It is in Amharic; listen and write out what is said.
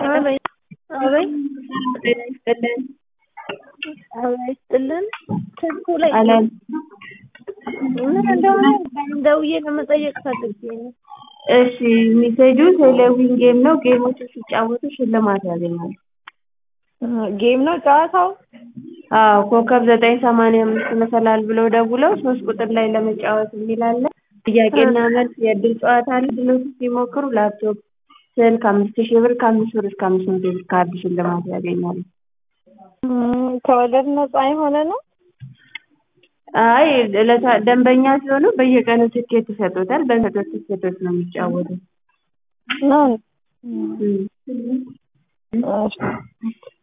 አበይ አበይ ጤና ይስጥልን። አበይ ይስጥልን። ስልኩ ላይ አለን ምን እንደሆነ ደውዬ ለመጠየቅ ፈልጌ ነው። እሺ ሜሴጁ ቴሌዊን ጌም ነው። ጌሞችን ሲጫወቱ ሽልማት ያገኛሉ። ጌም ነው ጨዋታው? አዎ ኮከብ ዘጠኝ ሰማንያ አምስት መሰላል ብለው ደውለው ሶስት ቁጥር ላይ ለመጫወት የሚል አለ። ጥያቄና መልስ የእድል ጨዋታ አለ። ድሎች ሲሞክሩ ላፕቶፕ፣ ስልክ አምስት ሺህ ብር ከአምስት ብር እስከ አምስት መቶ ብር ካርድ ሽልማት ያገኛሉ። ከወለድ ነፃ የሆነ ነው? አይ ዕለታ- ደንበኛ ሲሆኑ በየቀኑ ትኬት ይሰጡታል። በሰጡት ትኬቶች ነው የሚጫወቱት። ነው እም። እሺ